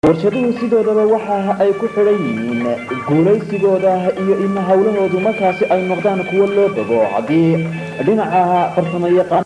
warshaduhu sidoodaba waxa ay ku xidhan yihiin guulaysigooda iyo in howlahoodu markaasi ay noqdaan kuwo loo bogo haddii dhinaca farsamo yaqaan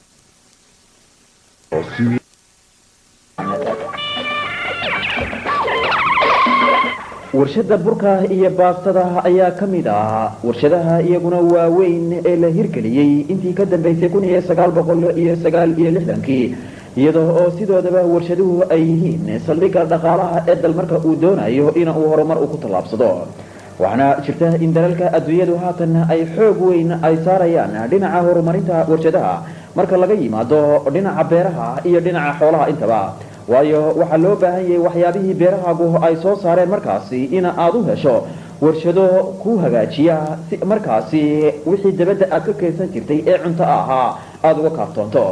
warshada burka iyo baastada ayaa ka mid ah warshadaha iyaguna waaweyn ee la hirgeliyey intii ka dambaysay kun iyo sagaal boqol iyo sagaal iyo lixdankii iyadoo oo sidoodaba warshaduhu ay yihiin saldhigga dhaqaalaha ee dal marka uu doonayo in uu horumar uu ku tallaabsado waxaana jirta in dalalka adduunyadu haatan ay xoog weyn ay saarayaan dhinaca horumarinta warshadaha marka laga yimaado dhinaca beeraha iyo dhinaca xoolaha intaba waayo waxaa loo baahan yahay waxyaabihii beerahaagu ay soo saareen markaasi in aad u hesho warshado ku hagaajiya si markaasi wixii dabadda aad ka keensan jirtay ee cunto ahaa aada uga kaaftoonto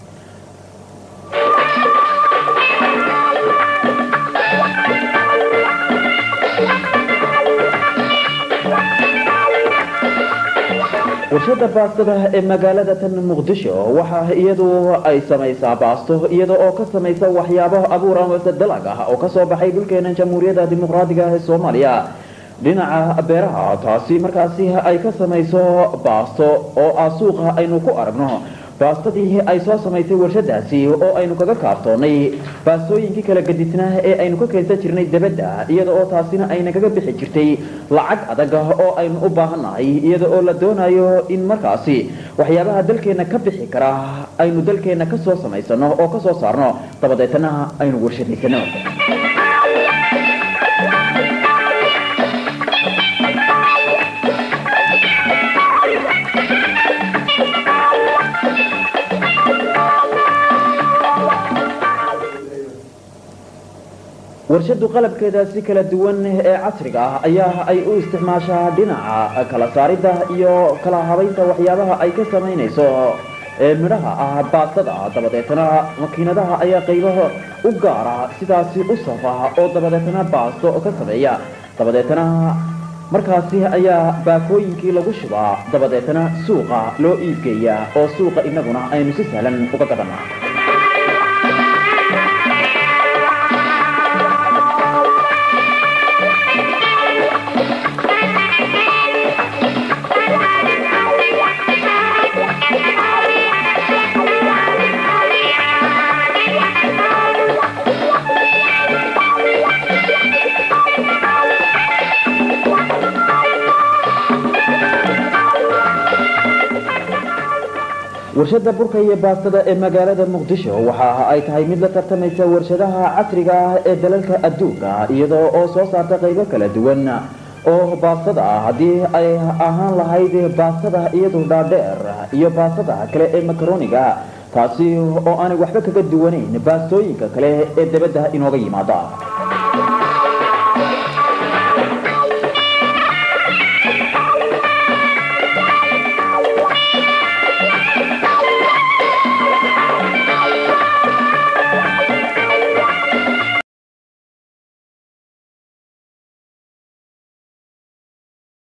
warshada baastada ee magaalada tan muqdisho waxa iyadu ay samaysaa baasto iyada oo ka samaysa waxyaabo abuur amase dalag ah oo kasoo baxay dhulkeena jamhuuriyadda dimuqraadiga ee soomaaliya dhinaca beeraha taasi markaasi ay ka samayso baasto oo ah suuqa aynu ku aragno baastadii ay soo samaysay warshadaasi oo aynu kaga kaaftoonnay baastooyinkii kala gadisnaa ee aynu ka keensan jirnay dabadda iyada oo taasina ayna kaga bixi jirtay lacag adag oo aynu u baahannahay iyada oo la doonayo in markaasi waxyaabaha dalkeenna ka bixi kara aynu dalkeenna ka soo samaysano oo ka soo saarno dabadeetana aynu warshadaysano warshadu qalabkeeda si kala duwan ee casriga ah ayaa ay u isticmaashaa dhinaca kala saaridda iyo kala habaynta waxyaabaha ay ka samaynayso ee midhaha ah baastada dabadeetana makiinadaha ayaa qaybaha u gaara sidaasi u safa oo dabadeetana baasto ka sameeya dabadeetana markaasi ayaa baakooyinkii lagu shubaa dabadeetana suuqa loo iibgeeya oo suuqa inaguna aynu si sahlan uga gadana warshada burka iyo baastada ee magaalada muqdisho waxa ay tahay mid la tartamaysa warshadaha casriga ah ee dalalka adduunka iyadoo oo soo saarta qaybo kala duwan oo baastada ah haddii ay ahaan lahayd baastada iyadu dhaadheer iyo baastada kale ee makaroniga taasi oo aanay waxba kaga duwanayn baastooyinka kale ee dabadda inooga yimaada